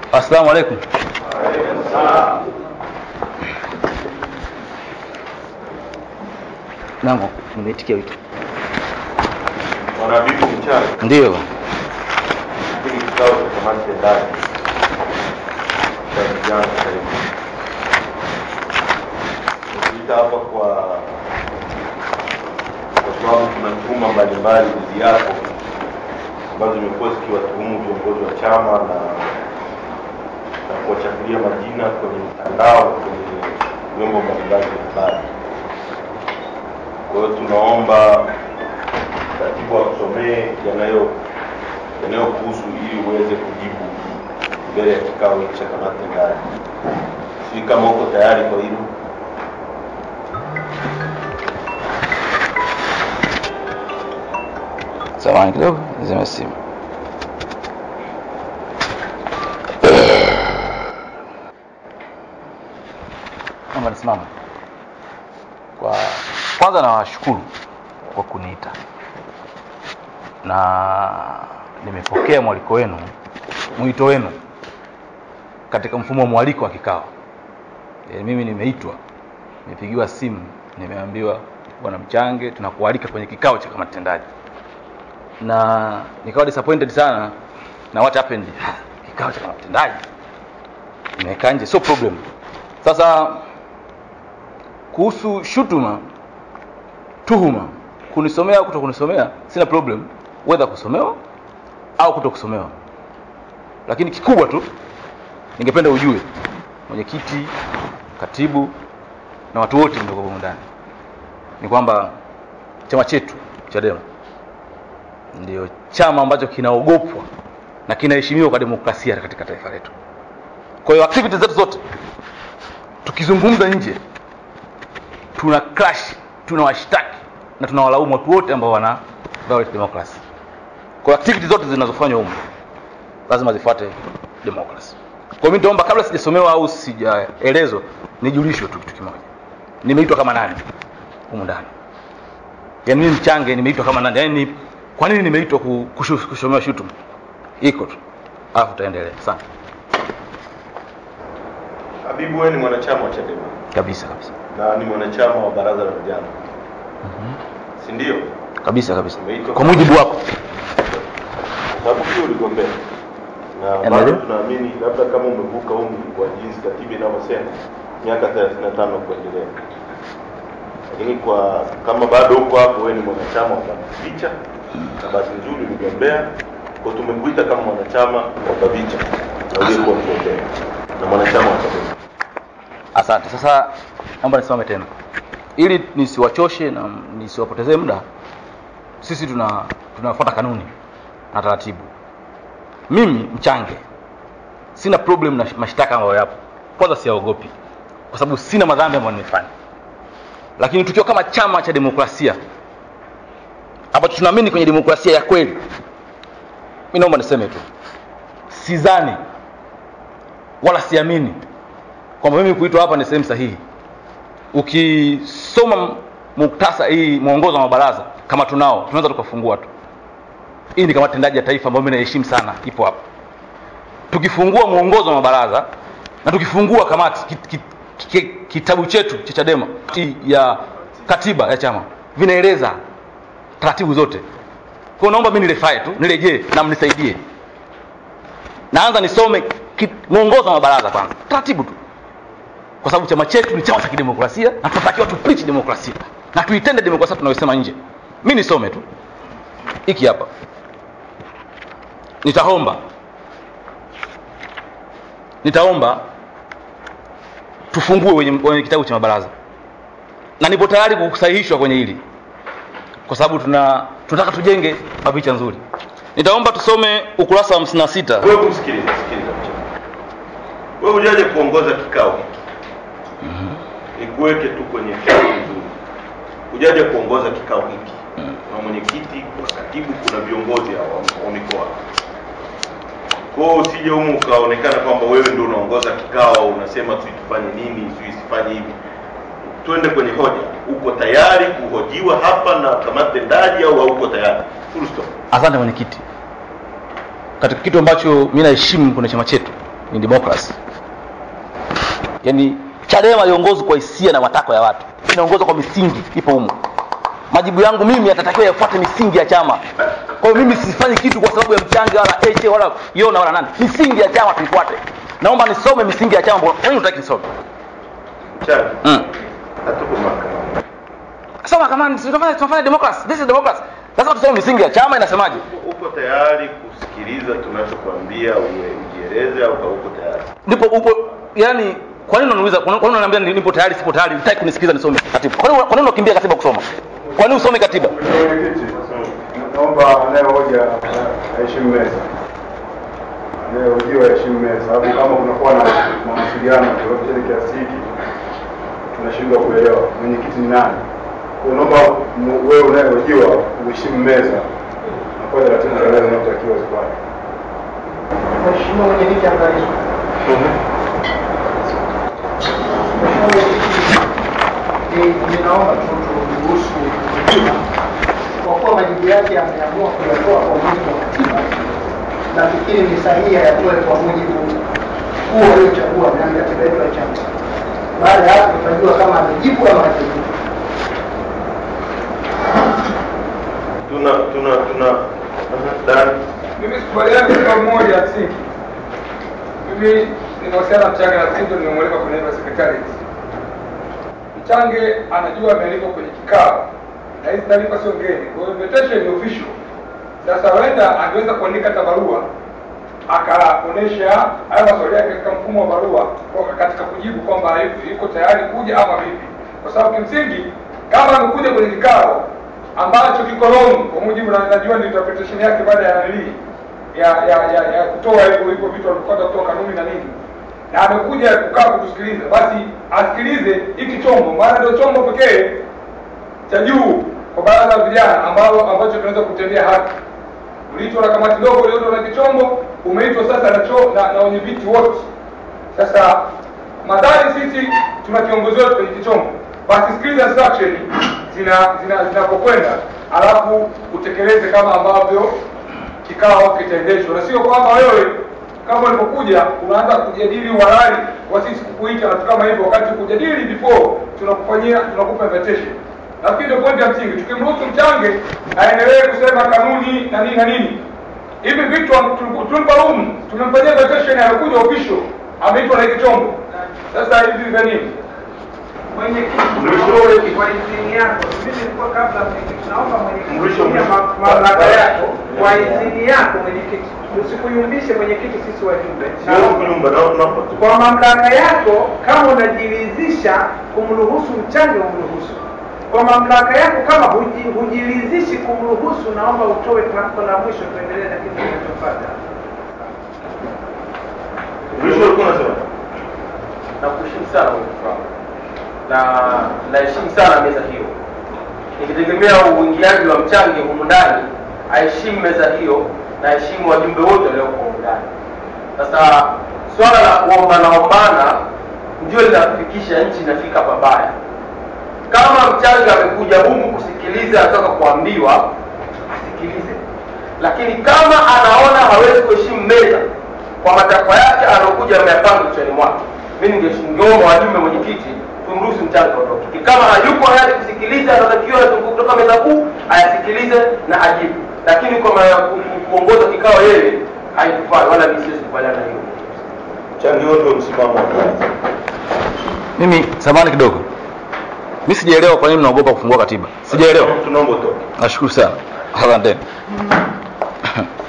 Assalamu alaikum. Naam, nimeitikia wito. Bwana Bibi Mchana, Ndio. hili kikao cha kamati tendaji cha vijana sasa hivi. Tukiita hapa kwa kwa sababu kuna tuhuma mbalimbali dhidi yako ambazo zimekuwa zikiwatuhumu viongozi wa chama na na kuwachafulia majina kwenye mitandao kwenye vyombo mbalimbali vya habari. Kwa hiyo tunaomba katibu akusomee yanayo yanayokuhusu ili uweze kujibu mbele ya kikao hiki cha kamati tendaji. Sijui kama uko tayari kwa hilo. Samahani kidogo, nizime simu. Naomba nisimame. Kwa kwanza nawashukuru kwa kuniita na nimepokea mwaliko wenu, mwito wenu katika mfumo wa mwaliko wa kikao. E, mimi nimeitwa, nimepigiwa simu, nimeambiwa bwana Mchange, tunakualika kwenye kikao cha kamati tendaji na nikawa disappointed sana na what happened kikao cha kamati tendaji nimekaa nje sio problem sasa kuhusu shutuma tuhuma kunisomea au kuto kunisomea sina problem whether kusomewa au kuto kusomewa lakini kikubwa tu ningependa ujue mwenyekiti katibu na watu wote mlioko humu ndani ni kwamba chama chetu chadema ndio chama ambacho kinaogopwa na kinaheshimiwa kwa demokrasia katika taifa letu. Kwa hiyo activities zetu zote tukizungumza nje, tuna crash, tunawashtaki na tunawalaumu watu wote ambao wana violate democracy. Kwa hiyo activities zote zinazofanywa humu lazima zifuate democracy. Kwa hiyo mimi nitaomba kabla sijasomewa au sijaelezwa, nijulishwe tu kitu kimoja, nimeitwa kama nani humu ndani yaani mimi mchange nimeitwa kama nani yaani ni- kwa nini nimeitwa ku- kushu- kushomewa shutuma iko tu alafu tutaendelea sana Habibu, wewe ni mwanachama wa Chadema kabisa kabisa na ni mwanachama wa baraza la vijana, si ndio? kabisa kabisa Umeitwa kwa kama- mujibu wako Kwa sababu pia uligombea na bado Endelea. tunaamini labda kama umevuka umri kwa jinsi katiba inavyosema miaka 35 kuendelea, lakini kwa kama bado uko hapo, wewe ni mwanachama wa BAVICHA na bahati nzuri uligombea, kwa tumekuita kama mwanachama wa BAVICHA na uliyekuwa mgombea na mwanachama wa Chadema. asante sasa naomba nisimame tena ili nisiwachoshe na nisiwapotezee muda sisi tuna tunafuata kanuni na taratibu mimi mchange sina problem na mashtaka ambayo yapo kwanza siyaogopi kwa sababu sina madhambi ambayo nimefanya lakini tukiwa kama chama cha demokrasia ambacho tunaamini kwenye demokrasia ya kweli mi naomba niseme tu sidhani wala siamini kwamba mimi kuitwa hapa ni sehemu sahihi ukisoma muktasa hii mwongozo wa mabaraza kama tunao tunaweza tukafungua tu hii ni kamati tendaji ya taifa ambayo mimi naheshimu sana ipo hapa tukifungua mwongozo wa mabaraza na tukifungua kamati ki, ki, ki, kitabu chetu cha chadema ti- ya katiba ya chama vinaeleza taratibu zote kwa hiyo naomba mi nirefae tu nirejee na mnisaidie naanza nisome ki- mwongozo wa mabaraza kwanza taratibu tu kwa sababu chama chetu ni chama cha kidemokrasia na tunatakiwa tu preach demokrasia na tuitende demokrasia tunayosema nje mi nisome tu hiki hapa nitaomba nitaomba tufungue wenye, wenye kitabu cha mabaraza na nipo tayari kusahihishwa kwenye hili kwa sababu tuna tunataka tujenge mapicha nzuri nitaomba tusome ukurasa wa 56 Wewe kumsikiliza, sikiliza mchana. Wewe hujaje kuongoza kikao hiki. Nikuweke tu kwenye kikao nzuri. Hujaje kuongoza kikao hiki. Kuna mwenyekiti, kuna katibu, kuna viongozi hao wa- wa mikoa. Kwa hiyo usije humu ukaonekana kwamba wewe ndio unaongoza kikao, unasema sijui tufanye nini, sijui sifanye hivi. Twende kwenye hoja. Uko tayari kuhojiwa hapa na kamati tendaji au hauko tayari? Full stop. asante mwenyekiti katika kitu ambacho mi naheshimu kwenye chama chetu ni democracy yaani chadema iongozwe kwa hisia na matakwa ya watu inaongozwa kwa misingi ipo humo majibu yangu mimi yatatakiwa yafuate misingi ya chama kwa hiyo mimi sifanyi kitu kwa sababu ya mchange wala h wala yona wala nani misingi ya chama tuifuate naomba nisome misingi ya chama kwa nini unataki nisome Mchana. mm. Hatuko mahakamani. sasa mahakamani si tunafanya tunafanya democracy this is democracy lazima tusome misingi ya chama inasemaje Uko tayari kusikiliza tunachokwambia ue- ujieleze au hauko tayari? ndipo upo yani kwa nini unaniuliza kwa nini unaniambia ni- nipo tayari sipo tayari hutaki kunisikiza nisome katiba kwa nini kwa nini unakimbia katiba kusoma kwa nini usome katiba Mwenyekiti, naomba anayehoja aheshimu meza, anayehojiwa aheshimu meza, sababu kama kunakuwa na mawasiliano yoyote kiasi hiki tunashindwa kuelewa mwenyekiti ni nani. Kwa naomba mu- wewe unayehojiwa uheshimu meza na kwa taratibu za meza zinazotakiwa zifuate. Mheshimiwa mwenyekiti angalisho. Mheshimiwa mwenyekiti, ni- ninaomba tu turuhusu kujibu. kwa kuwa majibu yake ameamua kuyatoa kwa mujibu wa katiba, nafikiri ni sahihi ayatoe kwa mujibu huo aliochagua ndani ya katiba yetu ya chama. Baada ya hapo tutajua kama amejibu ama hajajibu. Tuna tuna tuna Dan Mimi sikubaliani na jambo moja ya msingi. Mimi ninahusiana na Mchange na Tindo, nimemwalika kwenye hilo secretariat. Mchange anajua amealikwa kwenye kikao na hizi taarifa sio ngeni, kwa hiyo invitation ni official. Sasa huenda angeweza kuandika hata barua akaonesha haya maswali yake katika mfumo wa barua kwa- katika kujibu kwamba yuko- yuko tayari kuja ama vipi, kwa sababu kimsingi kama amekuja kwenye kikao ambacho kiko wrong kwa mujibu na najua ni interpretation yake baada ya nalii ya ya ya, ya kutoa hivyo hivyo vitu alivyopata kutoa kanuni na nini na amekuja kukaa kutusikiliza basi asikilize hiki chombo maana ndio chombo pekee cha juu kwa baraza la vijana ambalo ambacho tunaweza kutendea haki uliitwa na kamati ndogo uliitwa na kichombo umeitwa sasa na cho na, na wenye viti wote sasa madhari sisi tuna kiongozi wetu kwenye kichombo basi sikiliza instruction zina zina zinapokwenda alafu utekeleze kama ambavyo kikao kitaendeshwa na sio kwamba wewe kama ulipokuja unaanza kujadili uhalali wa sisi kukuita na vitu kama hivyo wakati kujadili before tunakufanyia tunakupa invitation nafikiri ndio pointi ya msingi tukimruhusu mchange aendelee kusema kanuni na nini na nini hivi vitu tulimpa room tumemfanyia invitation alikuja official ameitwa na hiki chombo sasa hivi vya nini Mwenyekiti, kwa idhini yako, mimi nilikuwa kabla mwenyekiti, naomba mwenyekiti Mrisho, kutumia mrisho. ma- mamlaka yako kwa idhini yako mwenyekiti, usikuyumbishe mwenyekiti, sisi wajumbe. sio Naomba kunyumba na tunaomba tu. kwa mamlaka yako, kama unajiridhisha kumruhusu mchange, umruhusu. Kwa mamlaka yako, kama huji- hujiridhishi kumruhusu, naomba utoe tamko la mwisho, tuendelee na kitu kinachofuata. Mwisho ulikuwa unasema nakuheshimu sana mwenyekiti wangu na naheshimu sana meza hiyo nikitegemea uingiaji wa mchange humu ndani aheshimu meza hiyo na aheshimu wajumbe wote walioko humu ndani sasa swala la kuombanaombana ndio linafikisha nchi inafika pabaya kama mchange amekuja humu kusikiliza anataka kuambiwa asikilize lakini kama anaona hawezi kuheshimu meza kwa matakwa yake anaokuja ameyapanga kichwani mwake mi ningeomba wajumbe mwenyekiti tumruhusu mchange aondoke kama hayuko hayati kusikiliza anatakiwa kutoka meza kuu ayasikilize na ajibu lakini kwa ma- ku- ku- kuongoza kikao yeye haikufai wala mi siwezi kubaliana na hiyo changi wote wa msimamo wa kazi. mimi samani kidogo mi sijaelewa kwa nini mnaogopa kufungua katiba sijaelewa Tunaomba utoke. nashukuru sana asanteni